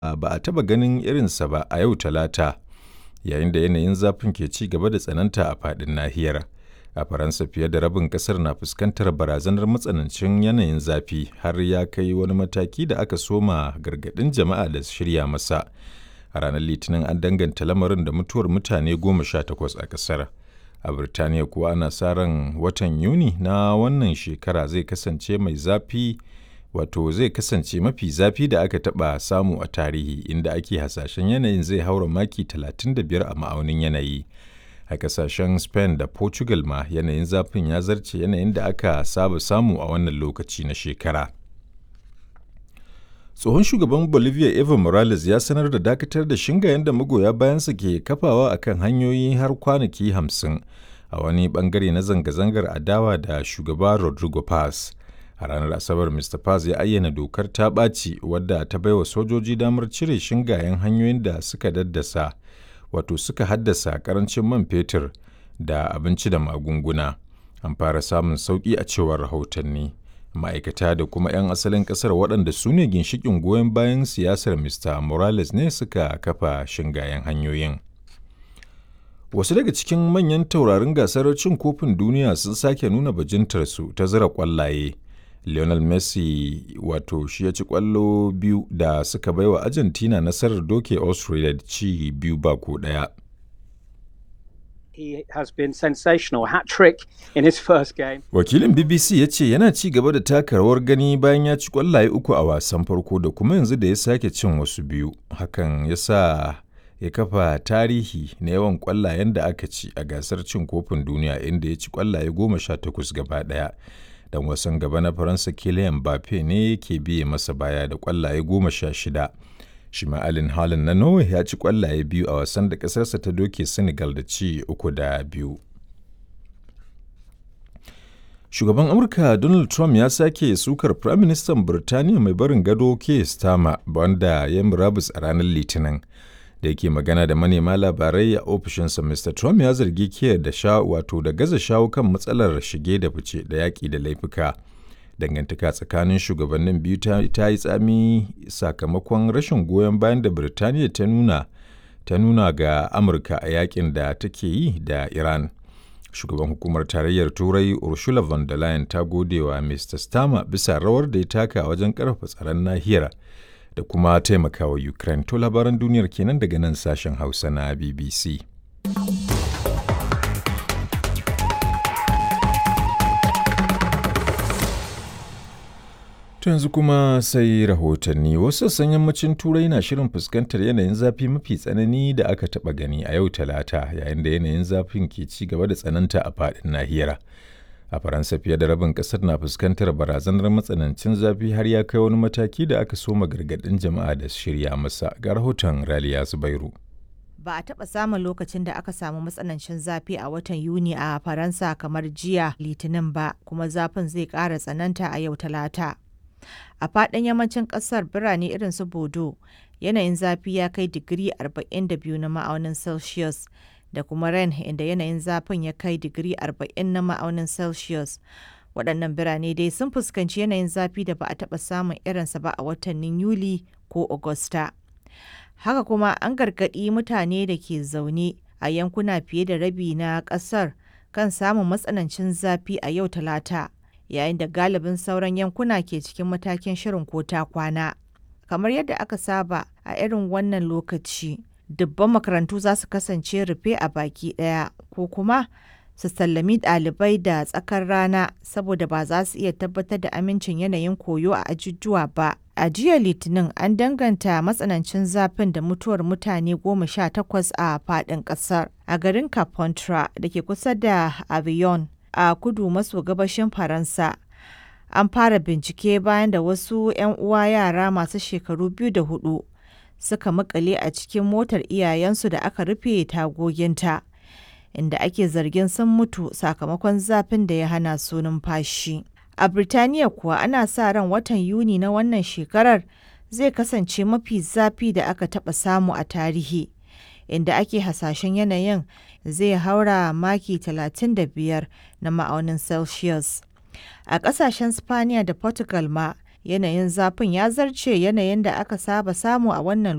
ba a taɓa ganin irinsa ba a yau Talata, yayin da yanayin zafin ke ci gaba da tsananta a faɗin nahiyar. A Faransa fiye da rabin ƙasar na fuskantar barazanar matsanancin yanayin zafi har ya kai wani mataki da aka soma gargaɗin jama'a da su shirya masa. A ranar Litinin an danganta lamarin da mutuwar mutane goma sha takwas a ƙasar. A Birtaniya kuwa ana sa ran watan Yuni na wannan shekara zai kasance mai zafi wato zai kasance mafi zafi da aka taɓa samu a tarihi inda ake hasashen yanayin zai haura maki 35 a ma'aunin yanayi. A ƙasashen Spain da Portugal ma yanayin zafin ya zarce yanayin da aka saba samu a wannan lokaci na shekara. Tsohon shugaban Bolivia Evo Morales ya sanar da dakatar da shingayen da magoya bayansa ke kafawa a kan hanyoyi har kwanaki hamsin a wani bangare na zanga-zangar adawa da shugaba Rodrigo Paz. A ranar Asabar Mr. Paz ya ayyana dokar ta ɓaci wadda ta baiwa sojoji damar cire shingayen hanyoyin da suka daddasa wato suka haddasa karancin man fetur da abinci da magunguna. An fara samun sauƙi a cewar rahotanni. Ma'aikata da kuma 'yan asalin ƙasar waɗanda su ne ginshiƙin goyon bayan siyasar Mr. Morales ne suka kafa shingayen hanyoyin. Wasu daga cikin manyan taurarin gasar cin kofin duniya sun sake nuna bajintarsu ta zira ƙwallaye. Lionel Messi wato shi ya ci ƙwallo biyu da suka baiwa Argentina nasarar doke Austria da ci biyu ba ko ɗaya. He has been sensational hat-trick in his first game. Wakilin BBC ya ce yana ci gaba da taka rawar gani bayan ya ci ƙwallaye uku a wasan farko da kuma yanzu da ya sake cin wasu biyu. Hakan ya sa ya kafa tarihi na yawan ƙwallayen da aka ci a gasar cin kofin duniya inda ya ci ƙwallaye goma sha takwas gaba ɗaya. Dan wasan gaba na Faransa Kylian Mbappe ne ke biye masa baya da ƙwallaye goma sha shida. shi ma'alin halin na norway ya ci kwallaye biyu a wasan da ƙasarsa ta doke senegal da ci uku da biyu shugaban amurka donald trump ya sake sukar firaministan birtaniya mai barin gado ke stama wanda ya murabus a ranar litinin da yake magana da manema labarai a ofishinsa mr trump ya zargi kiyar da sha wato da gaza shawo kan matsalar shige da fice da yaƙi da laifuka dangantaka tsakanin shugabannin biyu ta yi tsami sakamakon rashin goyon bayan da birtaniya ta nuna ta nuna ga amurka a yakin da take yi da iran shugaban hukumar tarayyar turai ursula von der leyen ta gode wa mr starmer bisa rawar da ya taka wajen karfafa tsaron nahiyar da kuma taimakawa ukraine to labaran duniyar kenan daga nan sashen hausa na bbc To yanzu kuma sai rahotanni wasu sassan yammacin turai na shirin fuskantar yanayin zafi mafi tsanani da aka taɓa gani a yau talata yayin da yanayin zafin ke ci gaba da tsananta a faɗin nahiyar. A Faransa fiye da rabin ƙasar na fuskantar barazanar matsanancin zafi har ya kai wani mataki da aka soma gargaɗin jama'a da shirya masa ga rahoton Raliya Zubairu. Ba a taɓa samun lokacin da aka samu matsanancin zafi a watan Yuni a Faransa kamar jiya Litinin ba, kuma zafin zai ƙara tsananta a yau Talata. A faɗin yammacin ƙasar birane irin su Bodo, yanayin zafi ya kai digiri 42 na ma'aunin Celsius da kuma Rennes inda yanayin zafin ya kai digiri 40 na ma'aunin Celsius. Waɗannan birane dai sun fuskanci yanayin zafi da ba a taɓa samun irinsa ba a watannin Yuli ko Agusta. Haka kuma an gargaɗi mutane da ke zaune a yankuna fiye da rabi na ƙasar kan samun matsanancin zafi a yau Talata. yayin da galibin sauran yankuna ke cikin matakin shirin ko ta kwana. Kamar yadda aka saba a irin wannan lokaci, dubban makarantu za su kasance rufe a baki ɗaya ko kuma su sallami ɗalibai da tsakar rana saboda ba za su iya tabbatar da amincin yanayin koyo a ajujuwa ba. A jiya Litinin an danganta matsanancin zafin da mutuwar mutane goma sha takwas a faɗin ƙasar a garin Capontra da ke kusa da Avion. a kudu maso gabashin Faransa. An fara bincike bayan da wasu 'yan uwa yara masu shekaru biyu da hudu suka makale a cikin motar iyayensu da aka rufe tagoginta, inda ake zargin sun mutu sakamakon zafin da ya hana su numfashi. A Birtaniya kuwa ana sa ran watan Yuni na wannan shekarar zai kasance mafi zafi da aka taɓa samu a tarihi. inda ake hasashen yanayin zai haura maki 35 na ma'aunin Celsius. A ƙasashen Spaniya da Portugal ma yanayin zafin ya zarce yanayin da aka saba samu a wannan